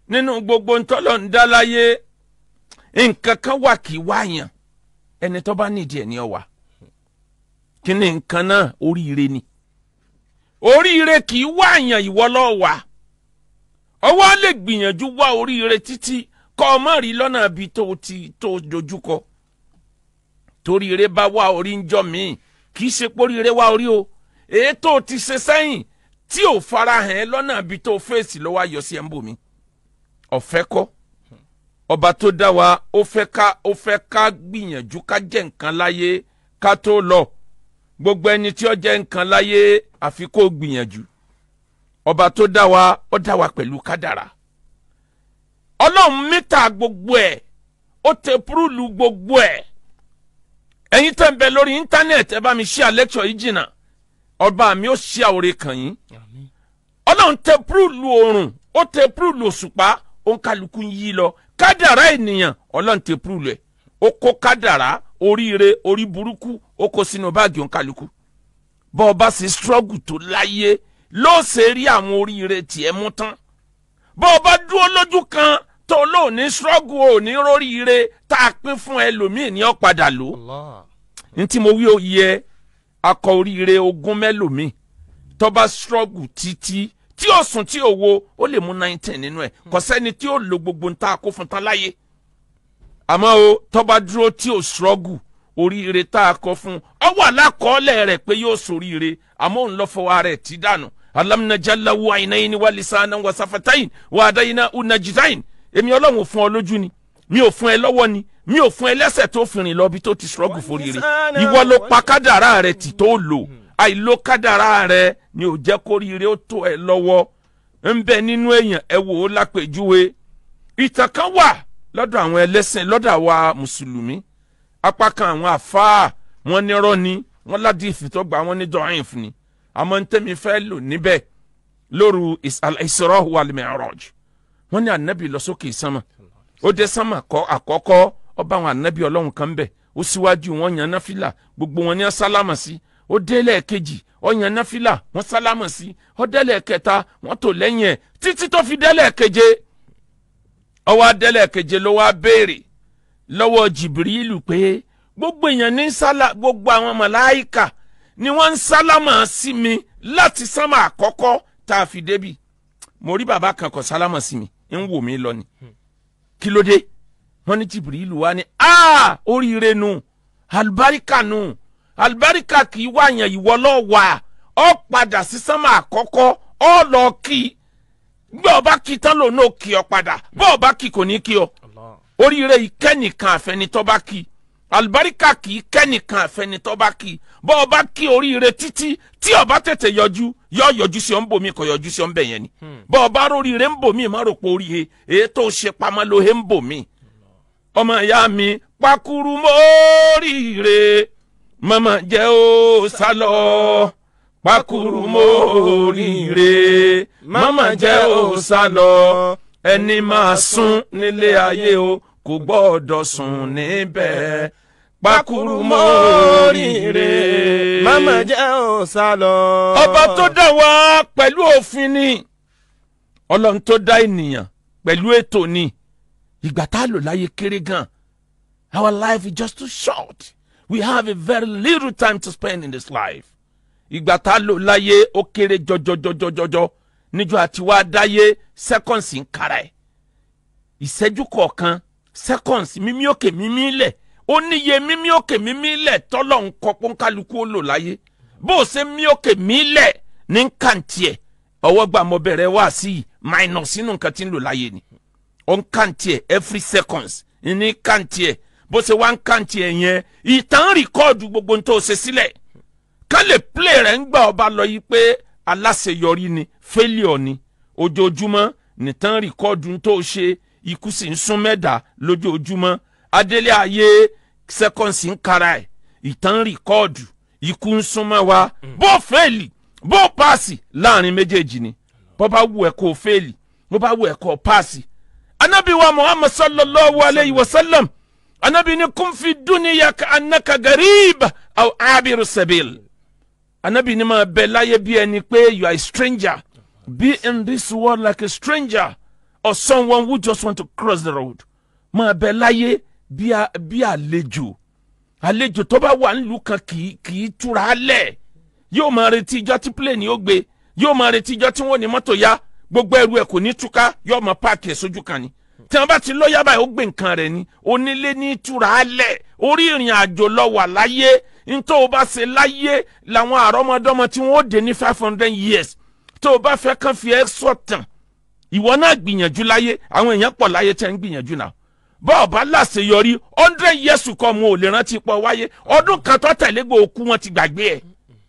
nínú gbogbo ntọ́lọ̀ ń dá láyé nǹkan kan wà kí wáyàn ẹni tó bá nídìí ẹ̀ ní ọ̀wà kí ni nǹkan náà oríire ni oríire kì í wáyàn ìwọ lọ́wà ọwọ́ lè gbìyànjú wá oríire títí kọ́ ọ má rí lọ́nà bí tó ti tó dojúkọ toríire bá wá orí ń jọ míì kì í ṣe póríire wá orí o èyí tó ti ṣe sẹ́yìn tí ò farahàn ẹ́ lọ́nà bí tó fèsì ló wá yọ sí ẹ̀ ń bò mí ọ̀fẹ́ kọ́ ọba tó dá wa ó fẹ́ ká ó fẹ́ ká gbìyànjú ká jẹ́ nǹkan láyé ká tó lọ gbogbo ẹni tí ó jẹ́ nǹkan láyé àfi kó gbìyànjú ọba tó dá wa ó dá wa pẹ̀lú kádàrà ọlọ́run mítà gbogbo ẹ̀ ó tẹ púrúlù gbogbo ẹ̀ ẹ̀yin tẹ̀ ń bẹ lórí íńtánẹ̀tì ẹ bá mi ṣí àlẹ́kṣọ̀ yìí jìnnà ọba mi ó ṣí àwòrán kàn yín ọlọ́run tẹ púrúlù oòrùn ó tẹ púrúlù òṣùpá ó ń kálukú yí lọ kádàrá ènìyàn ọlọ́run tẹ púrúlù ẹ̀ ó kó kádàrá oríire orí burúkú ó kó sínú báàgì ó ń kálukú bọ́ ọ bá ṣe struggle tó láyé ló ṣe rí àwọn oríire tiẹ̀ mú tán bọ́ ọ bá dúró lójú kan tó lóòní struggle ò ní róríire tá a pín fún ẹlòmíì ní ọ̀padà lò Allah. ní tí mo wí ó yẹ akọ oríire ogún mẹ́lòmíì tó bá struggle títí tí ó sùn tí ó wo ó lè mú nineteen nínú ẹ̀ kò sẹ́ni tí ó lo gbogbo ń ta kó fún tán láyé àmọ́ o tó bá dúró tí ó struggle oríire tá a kọ fún ọ wà lákọọ́lẹ̀ rẹ̀ pé yóò soríire àmọ́ òun lọ fọwọ́ rẹ̀ tí dànù alam najalla wa aynayn wa lisanan wa safatayn wa adayna unajidayn èmi ọlọ́run ò fún ọ lójú ni mi ò fún ẹ lọ́wọ́ ni mi ò fún ẹ lẹ́sẹ̀ tó fi rìn lọ bí tó ti struggle foríire ìwọ ló pa kádàrá rẹ tì tó lò àìló kádàrá rẹ ni ò jẹ́ kóríire ó tó ẹ lọ́wọ́ ń bẹ nínú èèyàn ẹ wò ó lápèjúwe ìtàn kan wà lọ́dọ̀ àwọn ẹlẹ́sìn lọ́dọ̀ àwa mùsùlùmí apá kan àwọn àfáà wọn nírọ́ ni wọn ládìí ìfìtọ́gbà wọn ní dọ̀hìn fún ni àmọ́ ń tẹ́mi fẹ́ lò níbẹ̀ lóru Isra wal Mi'raj wọn ní ànábì lọ sókè sánmà ó dé sánmà kọ́ àkọ́kọ́ ọba àwọn ànábì ọlọ́run kan bẹ̀ ó síwájú wọn yan náfìlà gbogbo wọn ní sálámà sí ó délẹ̀ kejì ó yan náfìlà wọn sálámà sí ó délẹ̀ kẹta wọn tò lẹ́yìn ẹ̀ títí tó fi délẹ̀ keje ó wá délẹ̀ keje ló wá béèrè lọ́wọ́ jìbìrìlù pé gbogbo èèyàn ní sálà gbogbo àwọn màláìkà ni wọ́n ń sálámà sí mi láti sánmà àkọ́kọ́ tá a fi débi mo rí bàbá kan kọ sálámà sí mi ń wò mí lọ ni kí ló dé wọ́n ní jìbìrìlù wá ní aa oríire nu alibarika nu alibarika kì í wá yàn ìwọ lọ wà ọ padà sí sánmà àkọ́kọ́ ọ lọ kí gbọ́ ọba kí tán lòun náà kí ọ padà bọ́ ọba kí kò ní kí ọ Allah. oríire ìkẹ́nìkan àfẹnitọ́ba kí alibarika kì í kẹ́nìkan àfẹnitọ́ba kí bọ́ ọba kí oríire títí tí ọba tètè yọjú yọ yọjú sí ọ ń bò mí kò yọjú sí ọ ń bẹ̀ yẹn ni bọ́ ọba róríire ń bò mí má rò pé oríire èyí tó ṣe pamọ́ ló he ń bò mí ọmọ ìyá mi pakuru móríire mama jẹ́ ó sálọ pakuru móríire mama jẹ́ ó sálọ ẹni máa sùn nílé ayé o kò gbọ́dọ̀ sùn níbẹ̀ pakuru móríire. Mama jẹ́ ò sá lọ. ọba tó dá wa pẹ̀lú òfin ni ọlọ́run tó dá ènìyàn pẹ̀lú ètò ni ìgbà tá a lò láyé kéré gan our life is just too short we have a very little time to spend in this life ìgbà tá a lò láyé ó kéré jọjọjọjọjọjọ níjọ àti wá dáyé seconds ń kára ẹ̀ ìṣẹ́jú kọ̀ọ̀kan seconds mímí òkè mímí lẹ̀ ó níye mímí òkè mímí lẹ̀ tọ́lọ̀ ń kọ́ pọ́nkálukú ó lò láyé bó o ṣe mí òkè mí lẹ̀ ní kàǹtì ẹ̀ ọwọ́ gbà mọ́ bẹ̀rẹ̀ wá sí i minus nínú nǹkan tí ń lò láyé ni ó ń kàǹtì ẹ̀ every seconds ní kàǹtì ẹ̀ bó ṣe wá ń kàǹtì ẹ̀ yẹn ìtàn rìkọ́ọ̀dù gbogbo ń tó ṣe sílẹ̀ ká lè play rẹ̀ ń gbà ọba lọ yìí pé aláṣeyọrí ni failure ni ojoojúmọ́ nìtàn rìkọ́ọ̀dù tó ṣe ikú sì ń sún mẹ́ta lójoojúmọ́ adélé ayé seconds ń kara ẹ̀ ìtàn rìkọ́ọ̀dù ikú ń súnmọ́ wa bó fẹ́ẹ̀lì bó paasi láàrin méjèèjì ni bó bá wù ẹ́ kó fẹ́ẹ̀lì bó bá wù ẹ́ kó paasi. anabi wa muhammad sallallahu alayhi wa sallam anabi ni kun fi duniya ka annaka garib aw abiru sabil anabi ni máa bẹ láyé bí ẹni pé you are a stranger be in this world like a stranger or someone who just want to cross the road máa bẹ láyé bí a- bí àlejò àlejò tó bá wà nílùú kan kì í kì í túra lẹ̀ yóò máa retí ijọ́ tí plane yóò gbé yóò máa retí ijọ́ tí wọ́n ní mọ́tò yá gbogbo ẹrù ẹ̀ kò ní túká yóò máa páàkì ẹ̀ sójú kan ni tí wọ́n bá ti lọ́ọ́yà báyìí ó gbé nǹkan rẹ̀ ni onílé ní túra lẹ̀ orí ìrìn àjò lọ wà láyé ntọ́ o bá ṣe láyé làwọn àrọ́mọdọ́mọ tí wọ́n ó dé ní five hundred years tó o bá fẹ́ kàn fi ẹ́ sọ̀tàn ìwọ náà gbìyànjú láyé àwọn èèyàn pọ̀ láyé tẹ́ ń gbìyànjú náà bọ́ọ̀ bá láṣeyọrí hundred years kọ́ mo ò lè rántí pọ̀ wáyé ọdún kan tó tẹ̀lé gbò òkú wọn ti gbàgbé ẹ̀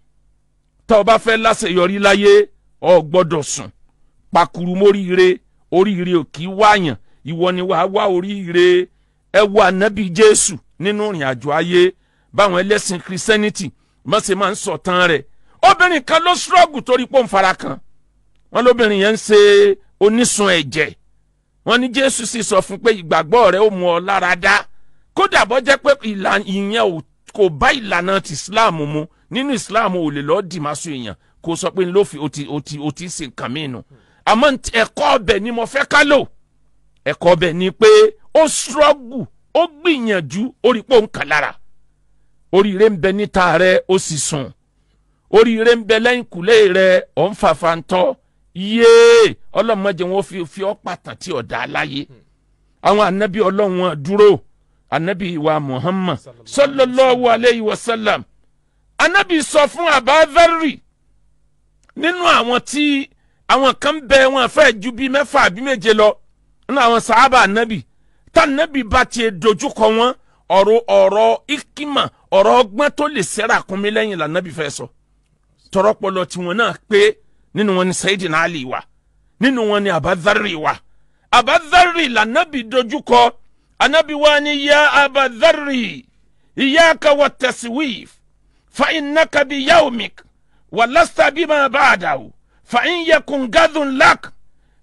tọ́ ọ bá fẹ́ láṣeyọrí láyé ọ gbọ́dọ̀ sùn pakuru móríire oríire ò kì í wáyàn ìwọ ni wàá wá oríire ẹ wo ànábì jésù nínú ìrìn àjò ayé báwọn ẹlẹ́sìn christianity mọ̀sẹ̀ máa ń sọ̀tàn rẹ̀ obìnrin kan ló ṣọ́ọ̀gù torí pò ń fara kan wọn lóbìnrin yẹn ń ṣe onísun ẹ̀jẹ̀ wọn ní jésù sì sọ fún pé ìgbàgbọ́ rẹ ó mú ọ lára dá kódà bọ́ jẹ́ pé ìlà- ìyẹn ò- kò bá ìlànà ti islam mu nínú islam ò lè lọ́ọ́ dìmásù èèyàn kó sọ pé ló fi o ti o ti o ti ṣe nǹkan mí nu àmọ́ nt- ẹ̀kọ́ ọbẹ̀ ni mo fẹ́ ká lò ẹ̀kọ́ ọbẹ̀ ni pé ó ṣọ́ọ̀gù ó gbìyànjú ó rí pé ó ń kà lára oríire ń bẹ níta rẹ ó sì sùn oríire ń bẹ lẹ́yìn kùlé rẹ ọ̀ ń fàfà ń tọ́ yéé ọlọ́mọdé wọn fi fi ọ́ pàtàn tí ọ̀dà aláyé àwọn anabi ọlọ́run wọn dúró anabi wa muhammad sallallahu alayhi wa sallam anabi sọ fún abadari nínú àwọn tí àwọn kan bẹ wọn fẹ́ ju bíi mẹ́fà àbí méje lọ nínú àwọn sàábà anabi tá anabi bá tiẹ̀ dojúkọ wọn ọ̀rọ̀ ọ̀rọ̀ ikima ọ̀rọ̀ ọgbọ́n tó lè sẹ́ra kún mi lẹ́yìn lànàbì fẹ́ sọ tọrọpọlọ tiwọn náà pé nínú wọn ni sayidina ali wà nínú wọn ni abadari wà abadari lànàbì dojúkọ anabi wa ni ya abadari iyaka wa taswif fa innaka bi yawmik wa lasta bima ba'dahu fa in yakun gadhun lak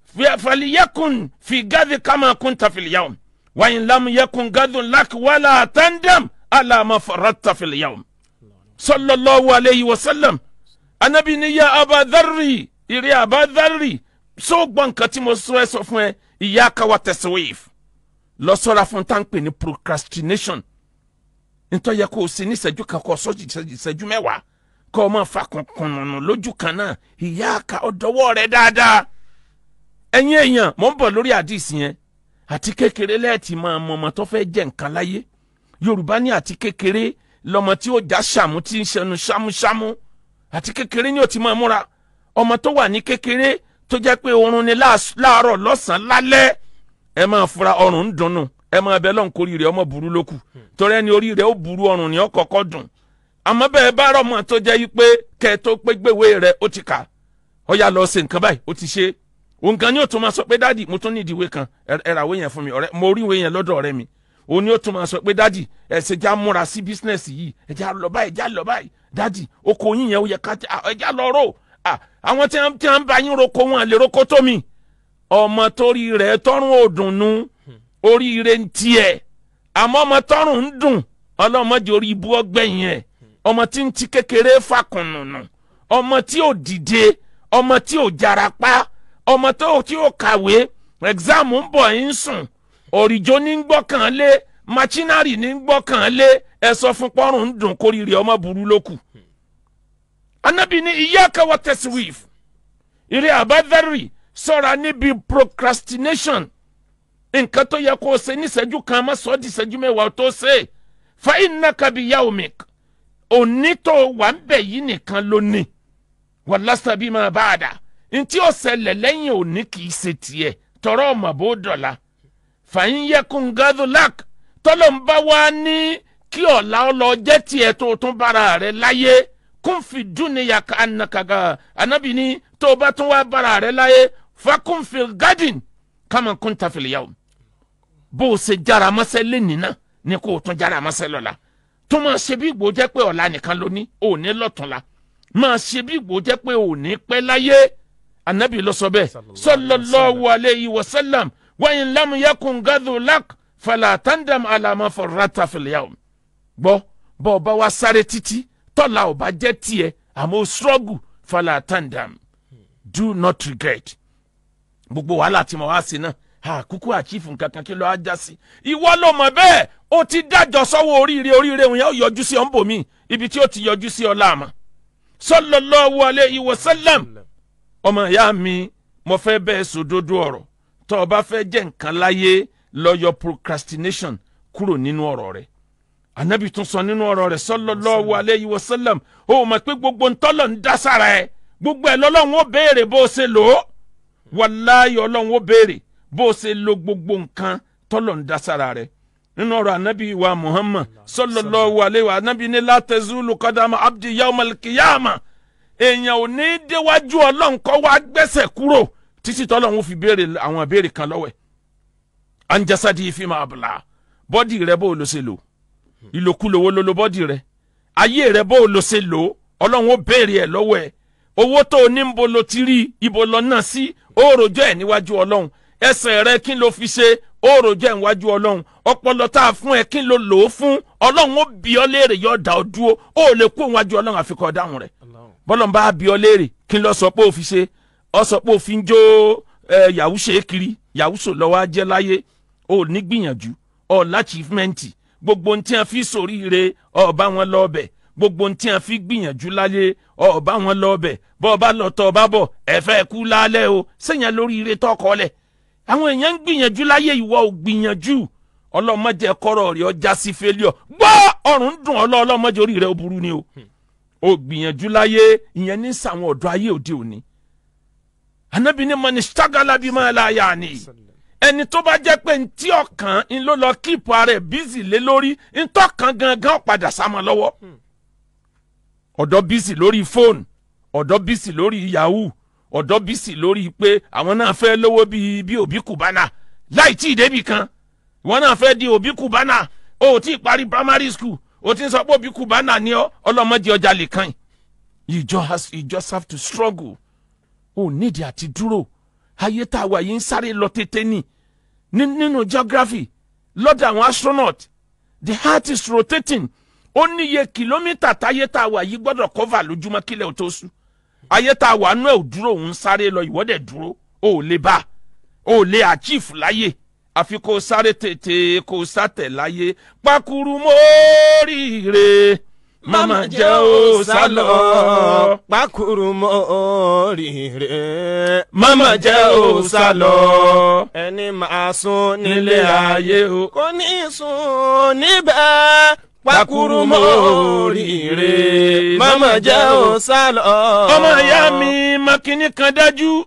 فليكن في غد كما كنت في اليوم وإن لم يكن غد لك ولا تندم على ما فرطت في اليوم صلى الله عليه وسلم anabi ni ya abadari ire abadari so gbọ́ nǹkan tí mo sọ ẹ sọ fún ẹ ìyá kawa tẹsíwìf lọ sọ́ra fún táǹpẹ̀ ní procrastination nítorí yẹ kó o ṣe ní ìṣẹ́jú kan kó o sọ ìṣẹ́jú mẹ́wàá kó o máa fa kùnkùnnù lójú kan náà ìyá ka ọ̀dọ́wọ́ rẹ dáadáa ẹ̀yin èèyàn mò ń bọ̀ lórí àdìsí yẹn àti kékeré lẹ́ẹ̀tì máa mọ ọmọ tó fẹ́ jẹ́ nǹkan láyé yorùbá ní àti kékeré lọmọ tí ó já ṣàmú tí ń ṣẹnu ṣámúṣámú àti kékeré ni ó ti máa múra ọmọ tó wà ní kékeré tó jẹ́ pé oorun ni láàs- láàárọ̀ lọ́sàn-án lálẹ́ ẹ máa fura ọrùn ń dunnù ẹ máa bẹ lọ́n kórìí rẹ̀ ọmọ burú lókù torí ẹni orí rẹ̀ ó burú ọrùn ni ó kọ́kọ́ dùn àmọ́ bẹ́ẹ̀ bá rọ̀mọ́ tó jẹ́ yí pé kẹ́ ẹ tó pé gbéwé rẹ̀ ó ti kà ó yá lọ ṣe nǹkan báyìí ó ti ṣe òun kan ni ó tún máa sọ pé dádì mo tún ní ìdíwé kan ẹ- ẹ ra ìwé yẹn fún mi ọ̀rẹ́ mo rí ìwé yẹn lọ́dọ̀ ọ̀rẹ́ mi òun ni ó tún máa sọ pé dádì ẹ ṣe já múra sí bísínẹ́sì yìí ẹ já lọ báyìí já lọ báyìí dádì oko yín yẹn ó yẹ ká já- ẹ já lọ rò à, àwọn tí wọn tí wọn bá yín roko wọn lè roko tó mi ọmọ torí rẹ̀ tọrùn òdùnnú oríire ń tiẹ̀ àmọ́ ọmọ tọrùn ń dùn ọlọ́mọdé orí ibú ọgbẹ́yìn ẹ̀ ọmọ tí ń ti kékeré fàkùnnùnù ọmọ tí ò dìde ọmọ tí ò jarapa ọmọ tó tí ò kàwé exam ń bọ̀ ń sùn òrìjó ní ń gbọ́kàn lé machinari ní ń gbọ́kàn lé ẹ sọ fún pọ́rùn ń dùn kórìíre ọmọ burú lókù. anabi ní iyyaka wa taswif ìrẹ́ àbádárì sọ̀ra níbi procrastination nǹkan tó yẹ kó o ṣe níṣẹ́jú kan má sọ ọ́ di ìṣẹ́jú mẹ́wàá tó ṣe fa innaka bi yawmik òní tó wà ń bẹ̀ yìí nìkan ló ní wàlásà bí máa bá a dà ntí ó ṣẹlẹ̀ lẹ́yìn òní kì í ṣe tiẹ̀ tọrọ ọmọ bó dọ̀la fàyín yẹkùn gadolak tọ́lọ̀ ń bá wa ní kí ọ̀la ọlọ jẹ́ tiẹ̀ tó tún bára rẹ̀ láyé kún fi dúnìyà ká anakaga anabi ní tó o bá tún wá bára rẹ̀ láyé fakún fi gadin kama kún tafìlì yàwó bó o ṣe jára mọ́sẹ́ lẹ́nìí náà ni kó o tún jára mọ́sẹ́ lọ́la tó máa ṣe bí ìgbò jẹ́ pé ọ̀la nìkan ló ní òní lọ́túnla máa ṣe bí ìgbò jẹ́ pé òní pẹ́ láyé anabi ló sọ bẹ́ẹ̀ sallallahu alayhi wa sallam wa in lam yakun gadu lak fala tandam ala ma farrata fil yawm gbọ́ bọ́ ọba wa sáré títí tọ́la ọba jẹ́ tiẹ̀ àmọ́ struggle fala tandam do not regret gbogbo wàhálà tí mo wá sí náà àkúkú àchífù nǹkankan kí ló á já sí. ìwọ ló mọ̀ bẹ́ẹ̀ ó ti dájọ́ sọ́wọ́ oríire oríire òun yẹn ó yọjú sí ọ̀nbọ̀ mi ibi tí ó ti yọjú sí ọlá àmọ́. sallallahu alayhi wa sallam ọmọ ìyá mi mo fẹ́ bẹ́ẹ̀ sòdodo ọ̀rọ̀ tó o bá fẹ́ jẹ́ nǹkan láyé lọ yọ procrastination kúrò nínú ọ̀rọ̀ rẹ̀ anabi tún sọ nínú ọ̀rọ̀ rẹ̀ sallallahu alayhi wa sallam ó mọ̀ pé gbogbo ntọ́lọ̀ ń dá sára ẹ̀ gbogbo ẹ̀ lọ́lọ́run ó béèrè bó o ṣe lò ó wàláyé ọlọ́run ó béèrè bó o ṣe lo gbogbo nǹkan tọ́lọ̀ ń dá sára rẹ̀ nínú ọ̀rọ̀ anabi wa muhammad sallallahu alayhi wa anabi ní la tazulu qadama abdi yawmal qiyama èèyàn ò ní déwájú ọlọ́run kó wá gbẹ́sẹ̀ kúrò títí tọ́lọ́run ó fi béèrè àwọn ìbéèrè kan lọ́wọ́ ẹ̀ anjasadi fi máa bla bọ́dì rẹ bó o lo ṣe lò ìlòkulò wo ló lo bọ́dì rẹ ayé rẹ bó o lo ṣe lò ọlọ́run ó béèrè ẹ̀ lọ́wọ́ ẹ̀ owó tó o ní ń bo lo ti rí ibo lọ náà sí ó rojọ́ ẹ̀ níwájú ọlọ́run ẹsẹ̀ rẹ kí ló fi ṣe ó rojọ́ ẹ̀ níwájú ọlọ́run ọpọlọ tá a fún ẹ kí ló lò ó fún ọlọ́run ó bi ọ́ léèrè yóò dá ọ dúró ó lè kó níwájú ọlọ́run àfikọ́ dáhùn rẹ̀ bọ́lọ́n bá bi ọ́ léèrè kí ló sọ pé ó fi ṣe ọ sọ pé ó fi ń jó ẹ yahoo ṣe é kiri yahoo sò lọ́wọ́ á jẹ́ láyé ó ní gbìyànjú ọ láchífmẹ́ǹtì gbogbo ohun tí a fi sòríire ọba wọn lọ ọbẹ̀ gbogbo ohun tí a fi gbìyànjú láyé ọba wọn lọ ọbẹ̀ bọ́ ọba lọ tọ́ ọba bọ̀ ẹ̀fẹ́ kú lálẹ́ o sẹ́yìn lórí ire tọkọ lẹ̀ àwọn èèyàn ń gbìyànjú láyé ìwọ ò gbìyànjú ọlọ́mọdé kọ́rọ̀ rẹ̀ ọjà sí fẹ́líọ̀ gbọ́ ọ̀run dùn ọlọ́ ọlọ́mọdé orí rẹ̀ ó burú ni o ò gbìyànjú láyé ìyẹn ní sàwọn ọ̀dọ́ ayé òde òní anabi ni mọ ni ṣàgàlà bí máa la yà ni ẹni tó bá jẹ́ pé ntí ọkàn ń ló lọ kíìpù ara ẹ̀ bízì lé lórí ntọ́kàn gangan padà sámọ lọ́wọ́ ọ̀dọ́ bízì lórí fóònù ọ̀dọ́ bízì lórí yahoo ọ̀dọ́ bízì lórí pé àwọn náà fẹ́ lówó bíi bí òbí kùbánà láì tí ì débì kan wọn náà fẹ́ di òbí kùbánà o ò tí ì parí primary school o ti ń sọ pé òbí kùbánà ni ọ ọlọ́mọdé ọjà lè kàn you just, has, you just have to struggle o nídìí àti dúró ayé tá a wà yìí ń sáré lọ tètè ní nínú geography lọ́dọ̀ àwọn astronaut the heart is rotating ó níye kìlómítà táyé tá a wà yìí gbọ́dọ̀ cover lójúmọ́ kílẹ̀ ò tó sùn ayé tá a wà nú ẹ̀ ò dúró òun sáré lọ ìwọ́dẹ̀ dúró o ò lè bá o ò lè achieve láyé àfi kó o sáré tètè kó o sátẹ̀ láyé pakuru móríire mama jẹ́ o sálọ. Pákúrú mọ́ oríire. mama jẹ́ o sálọ. Ẹni máa sùn nílé nílé ayé. ayé o. Kò ní sùn níbẹ̀. Pákúrú mọ́ oríire. Mama jẹ́ o sálọ. ọmọ ìyá mi makini kan dájú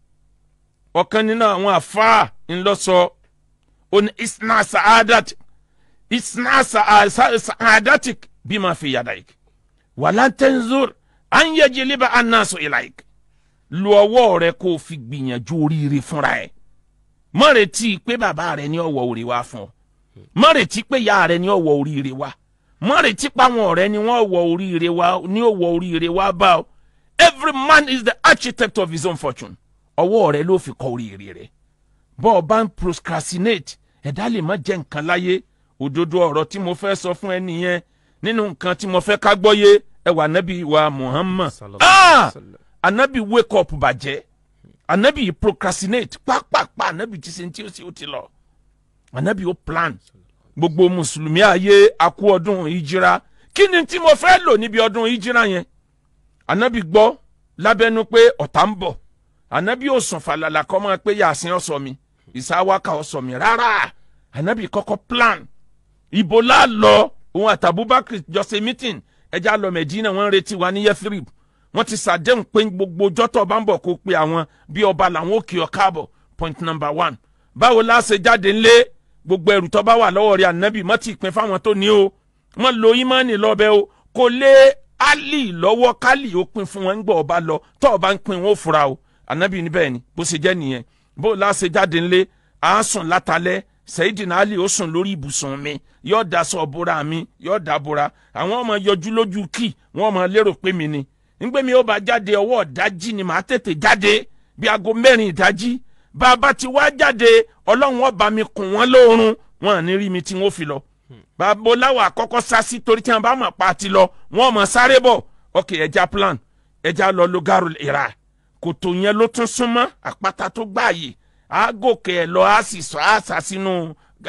ọ̀kan nínú àwọn àfáà ńlọsọ ó ní isna sa'adat isna sa'a- sa- sa'adatik bima fi yadaik wala tanzur an yajliba annasu ilaik lu ọwọ́ rẹ kó o fi gbìyànjú oríire fúnra ẹ̀ má retí pé bàbá rẹ ní ọwọ́ orí wa fún ọ má retí pé ìyá rẹ ní ọwọ́ oríire wa má retí pé àwọn ọ̀rẹ́ ni wọ́n wọ oríire wa ní ọwọ́ oríire wa bá ọ every man is the architect of his own fortune ọwọ́ rẹ ló fi kọ oríire rẹ bọ́ ọ bá ń procrastinate ẹ̀dá lè má jẹ́ nǹkan láyé òdodo ọ̀rọ̀ tí mo fẹ́ sọ fún ẹ nìyẹn nínú nǹkan tí mo fẹ́ ká gbọ́yé ẹ wà nábì wa Muhammad ah anabi wake up bàjẹ́ anabi procrastinate pápápá anabi ti ṣe ní tí ó sì ó ti lọ anabi ó plan gbogbo mùsùlùmí ayé akú ọdún ìjìra kí ni tí mo fẹ́ lò níbi ọdún ìjìra yẹn anabi gbọ́ lábẹ́nu pé ọ̀tá ń bọ̀ anabi ò sùn fàlàlà kọ́ máa pé yàsín ọ̀sọ̀ mi ìsáwáka ọ̀sọ̀ mi rárá anabi kọ́kọ́ plan ibo la lọ òun àti Abubakar jọ ṣe meeting ẹja lọ Medina wọ́n ń retí wa ní Yathrib wọ́n ti ṣàdéhùn pé gbogbo jọ́tọ̀ bá ń bọ̀ kó pe àwọn bí ọba làwọn ò kí ọ káàbọ̀ point number one báwo la ṣe jáde ńlé gbogbo ẹrù tó bá wà lọ́wọ́ rẹ̀ ànábì má ti pín fáwọn tó ní o wọ́n lo ìmánì lọ́bẹ̀ o kò lé Ali lọ́wọ́ kálí ó pín fún wọn ń gbọ́ ọba lọ tó ọba ń pín wọn ó fura o ànábì ní bẹ́ẹ̀ ni bó ṣe jẹ́ nìyẹn bó la ṣe jáde ńlé à á sùn látàlẹ́ Sayyidina Ali ó sùn lórí ibùsùn mi yóò daṣọ bora mi yóò dà bora àwọn ọmọ yọjú lójú kí wọn ọmọ lérò pé mi ni nígbà mi ó bá jáde ọwọ́ ìdájí ni màá tètè jáde bí aago mẹ́rin ìdájí bá a bá ti wá jáde ọlọ́run ó bá mi kùn wọ́n lóorun wọn à ní rí mi tí wọ́n fi lọ. bàbá oláwọ̀ àkọ́kọ́ sásí torí tí wọ́n bá mọ̀ pa ti lọ wọ́n mọ̀ sáré bọ̀ ok ẹja plan ẹja lọ lo garu ìra kòtò yẹn ló tún súnmọ́ àpáta tó gbààyè á gòkè ẹ̀ lọ á sì sọ á sà sínú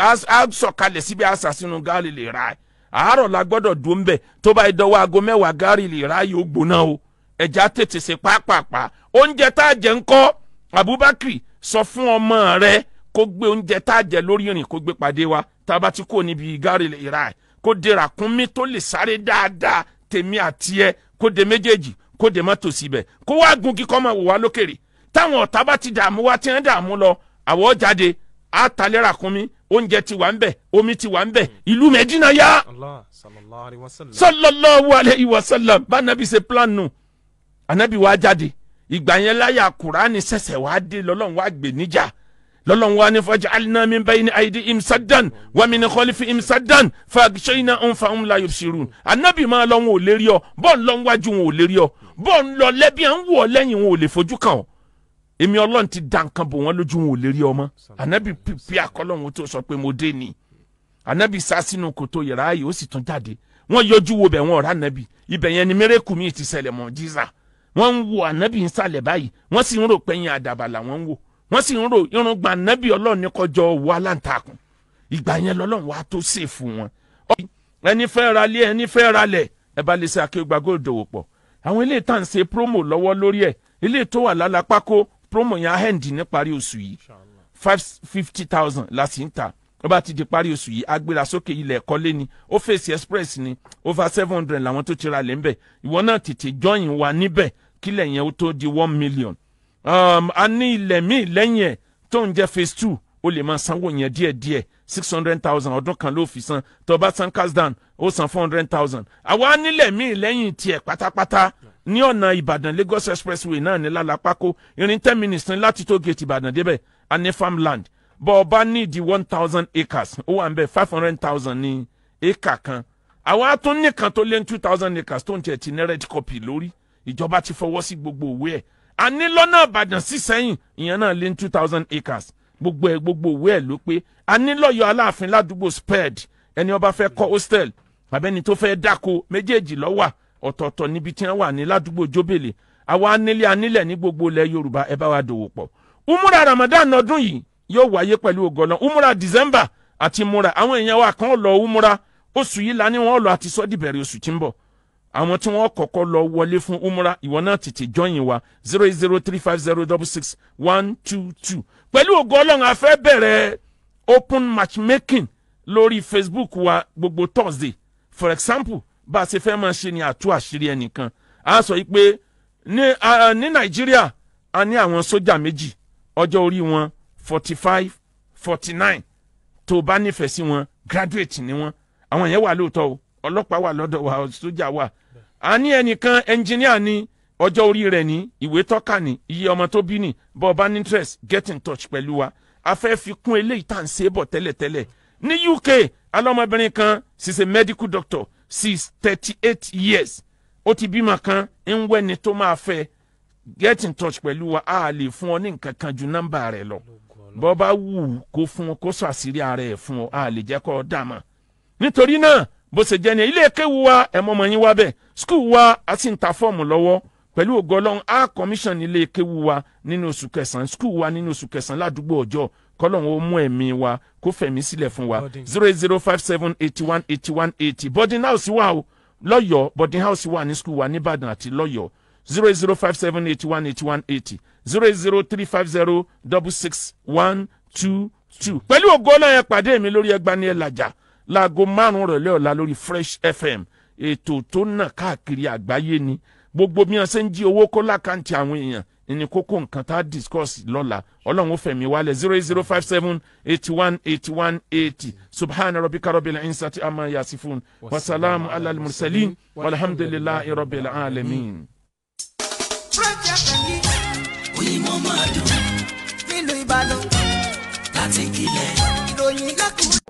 á sọ̀kalẹ̀ síbi á sà sínú gáàlì lè ra ẹ̀ àárọ̀ la gbọ́dọ̀ dùn bẹ̀ tó bá dọwọ́ aago mẹ́wàá gáàlì lè ra yóò gbóná o ẹja tètè ṣe pápápá oúnjẹ tá a jẹ ńkọ́ Abubakar sọ fún ọmọ rẹ kó gbé oúnjẹ tá a jẹ lórí ìrìn kó gbé pàdé wa tá a bá ti kó níbi gáàlì lè ra ẹ̀ kó de ràkúnmí tó lè sáré dáadáa tèmi àti ẹ kó de méjèèjì kó de mọ́tò síbẹ̀ kó wá gun kíkọ́ máa wò wá lókèrè táwọn ọ̀tá bá ti dààmú wá tí wọ́n dààmú lọ àwọ̀ jáde á talẹ́ ràkúnmí oúnjẹ ti wà ń bẹ̀ omi ti wà ń bẹ̀ ìlú Mẹ́dínà yá Allah sallallahu alayhi wa sallam. sallallahu alayhi wa sallam bá anabi ṣe plan nù anabi wá jáde ìgbà yẹn láyà kùránì ṣẹ̀ṣẹ̀ wá dé lọ́lọ́run wá gbè níjà lọ́lọ́run wá ní faj'alna min bayni aydihim saddan wa min khalfihim saddan faghshaynahum fahum la yubsirun anabi máa lọ wọn ò lè rí ọ bọ́ọ̀ ń lọ wájú wọn ò lè rí ọ bọ́ọ̀ ń lọ lẹ́bí à ń wọ̀ lẹ́yìn wọn ò lè fojú kàn ọ́ èmi ọlọ́run ti dá nǹkan bò wọ́n lójú wọn ò lè rí ọmọ anabi pípí akọlọ́run tó sọ pé mo dé ni anabi sá sínú kòtò yàrá yìí ó sì tún jáde wọ́n yọjú wo bẹ̀ wọ́n ọ̀rá anabi ibẹ̀ yẹn ni mérekù mi ti ṣẹlẹ̀ mọ́ jíza wọ́n ń wo anabi ń sàlẹ̀ báyìí wọ́n sì ń rò pẹ́yìn àdàbà làwọn ń wò wọ́n sì ń rò irungba anabi ọlọ́run ní kọjọ wọ aláǹtakùn ìgbà yẹn lọ́lọ́run wàá tó ṣe fún wọn. ẹni fẹ́ ra lé ẹni fẹ́ ra lẹ̀ ẹ bá lè ṣe akéwàgbà góòdò wò pọ̀ àwọn ilé ìtàn ṣe promo lọ́wọ́ lórí ẹ̀ ilé tó wà lálápákó promo yẹn ahẹ́ǹdì ní parí oṣù yìí five fifty thousand la sì ń ta ó bá ti di parí oṣù yìí agbéra sókè ilẹ̀ ẹ̀kọ́lé ni ó fèsì express ni over seven hundred làwọn tó ti ra lẹ̀ ń bẹ̀ ìwọ náà tètè join wa níbẹ̀ kílẹ̀ yẹn ó tó di one million um, a ní ilẹ̀ míì lẹ́yìn ẹ̀ tó ń jẹ́ phase two ó lè máa sanwó yẹn díẹ̀díẹ̀ six hundred thousand ọdún kan ló fi san tó bá san cash down ó san four hundred thousand àwa nílẹ̀ míì lẹ́yìn tiẹ̀ pátápátá ní ọ̀nà ìbàdàn lagos expressway náà ní lálàpákó irin ten minutes ní láti tó gate ìbàdàn débẹ̀ a ní farmland bọ́ ọ bá ní di one thousand acres ó wà ń bẹ̀ five hundred thousand ní acre kan àwa tún nìkan tó lé ní two thousand acres tó ń tiẹ̀ ti ní red copy lórí ìjọba ti fọwọ́ sí gbogbo òwe ẹ̀ a ní lọ́nà àbàdàn sí sẹ́yìn ìyẹn náà lé ní two thousand acres gbogbo ẹ̀ gbogbo òwe ẹ̀ ló pé a ní lọ́yọ̀ aláàfin ládùúgbò sped ẹni ó bá fẹ́ kọ́ hostel àbẹ́ni tó fẹ́ dáko méjèèjì lọ́wà ọ̀tọ̀ọ̀tọ̀ níbi tí wọ́n wà ní ládùúgbò jóbèlè àwa anílé anílẹ̀ ní gbogbo ilẹ̀ yorùbá ẹ bá wa dòwò pọ̀ umura ramadan ọdún yìí yóò wáyé pẹ̀lú ògọ́nà umura december àti mura àwọn èèyàn wa kan lọ umura oṣù yìí la ní wọn lọ àti sọ́ọ́dì bẹ̀rẹ̀ oṣù tí ń bọ̀ àwọn tí wọ́n kọ́kọ́ lọ wọlé fún umura ìwọ náà tètè jọyìn wa zero eight zero three five zero double six one two two pẹ̀lú ògo ọlọ́run a fẹ́ bẹ̀rẹ̀ open matchmaking lórí facebook wa gbogbo thursday for example bá a ṣe fẹ́ máa ṣe ni àtú àṣírí ẹnìkan a sọ yìí pé ní uh, ní nàìjíríà a ní àwọn sójà méjì ọjọ́ orí wọn forty five forty nine tó o bá nífẹ̀ẹ́ sí wọn graduate ni wọn àwọn yẹn wà lóòótọ́ o ọlọ́pàá wà lọ́dọ̀ wa sójà wà a ní ẹnìkan ẹnjìníà ní ọjọ́ orí rẹ̀ ní ìwé tọ́ka ní iye ọmọ tó bí ní bọ́ ọba ní interest get in touch pẹ̀lú wa a fẹ́ fi kún eléyìí tá à ń ṣe é bọ̀ tẹ́lẹ̀tẹ́lẹ̀ ní uk alọ́mọbìnrin kan she's a medical doctor she's thirty eight years ó ti bímọ kan ń wẹ́ni tó máa fẹ́ get in touch pẹ̀lú wa a lè fún ọ ní nǹkan kan ju nọ́mbà rẹ̀ lọ bọ́ bá wù ú kó fún ọ kó sọ àṣírí ara ẹ̀ fún ọ a lè jẹ́ kó ọ dà mọ́ nítorí náà bó ṣe jẹ́ ni ilé kéwu wa ẹ̀ mọ́ ọmọ yín wá bẹ́ẹ̀ skul wa a sì ń ta fọ́ọ̀mù lọ́wọ́ pẹ̀lú ògo ọlọ́run a commission ilé kéwu wa nínú oṣù kẹsàn-án skul wa nínú oṣù kẹsàn-án ládùúgbò ọjọ́ kọ́lọ́run ó mú ẹ̀mí wa kó fẹ̀mí sílẹ̀ fún wa zero eight zero five seven eighty one eighty one eighty boarding house wà o lọ́yọ̀ọ́ boarding house wà ní skul wa nìbàdàn àti lọ́yọ̀ọ́ zero eight zero five seven eighty one eighty one eighty zero eight zero three five zero double six one two two. pẹ̀lú ògo ọlọ́run ẹ pàdé mi lórí ẹgbani ẹ̀ làjà láago márùn-ún rọ̀lẹ́ ọ̀la lórí fresh fm ètò tó nà káàkiri àgbáyé ni gbogbo bí wọn ṣe ń jí owó kó lákàntì àwọn èèyàn ní kókó nǹkan tá a discuss lọ́la ọlọ́run ó fẹ̀mí wálẹ̀ zero eight zero five seven eighty one eighty one eighty subhana rabbika rabbil insati amma yasifun wasalaamu alal mursalin walhamdulillahi rabbil alamin. Fresh FM yìí oyinmọ́ máa dùn nílùú Ìbàdàn láti kílẹ̀. ìròyìn lẹ́kùn.